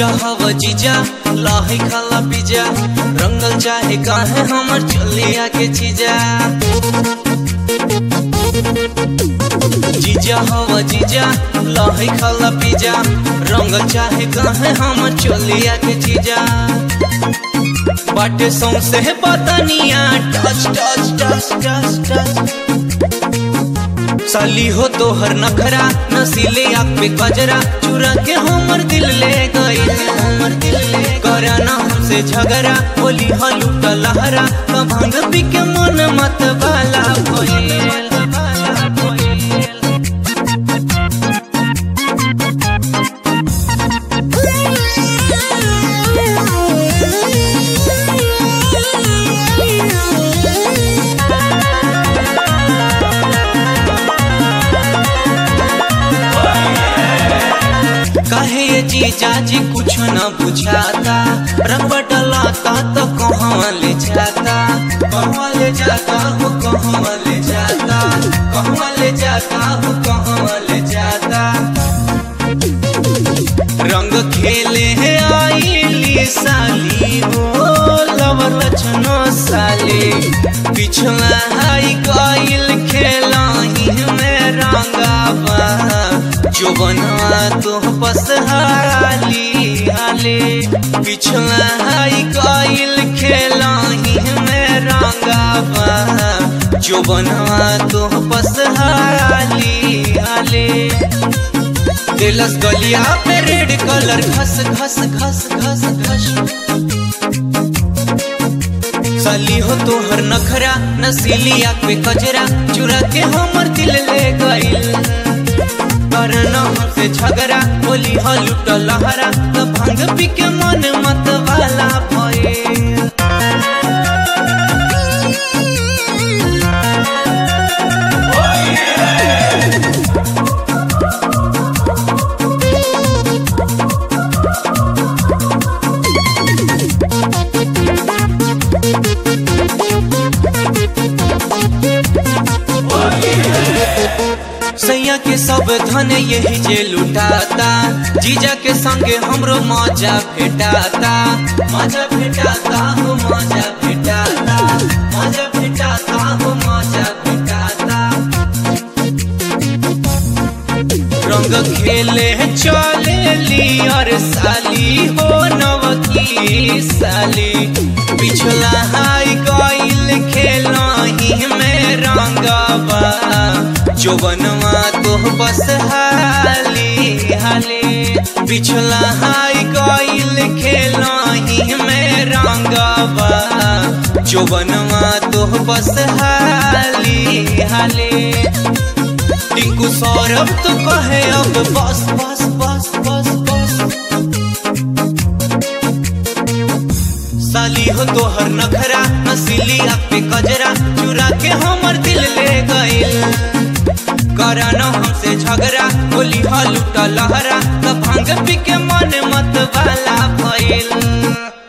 जीजा हव जीजा लाही खाला पिजा रंगल चाहे काहे हमर चलिया के चीजा जीजा हव जीजा लाही खाला पिजा रंगल चाहे काहे हमर चलिया के चीजा बाटे सौंसे बतनिया touch touch touch touch touch साली हो तोहर नखरा नसीले आँख पे गजरा चुरा के हमर दिल ले गई हमर दिल ले करा ना हमसे झगड़ा बोली हलूट लहरा का भांग पी के मन मत बाला भइल कहे ये जीजा जी कुछ न बुझाता रंग डलाता तो कहाँ ले जाता कहाँ ले जाता हो कहाँ ले जाता कहाँ ले जाता हो कहाँ ले जाता रंग खेले है आईली साली हो लवर लछनो साली पिछला हाई गईल खेला ही में रंगावा जो बनवा तो बस हाली हाले पिछला हाई गईल खेला ही में रंगावा जो बनवा तो बस हाली हाले दिलस गलिया पे रेड कलर घस घस घस घस घस साली हो तोहर नखरा नसीली आँख पे कजरा चुरा के हमर दिल ले गइल करना हमसे झगड़ा बोली हलूट लहरा तो भांग पी के मन मत वाला भइल सैया के सब धन यही जे लुटाता जीजा के संगे हमरो मजा भेटाता मजा भेटाता हो मजा भेटाता मजा भेटाता हो मजा भेटाता रंग खेले चले ली और साली हो नवकी साली पिछला हाई गईल खेला ही में रंगवा जो बनवा तो बस हाली हाली पिछला हाई गईल खेला ही में रंगवा जो बनवा तो बस हाली हाली टिंकू सौरभ तो कहे अब बस बस बस बस बस साली हो तोहर नखरा नसीली आँख पे कजरा चुरा के हमर दिल ले गइल करा न हमसे झगड़ा बोली हलूट लहरा तो भांग पी के मन मत वाला भइल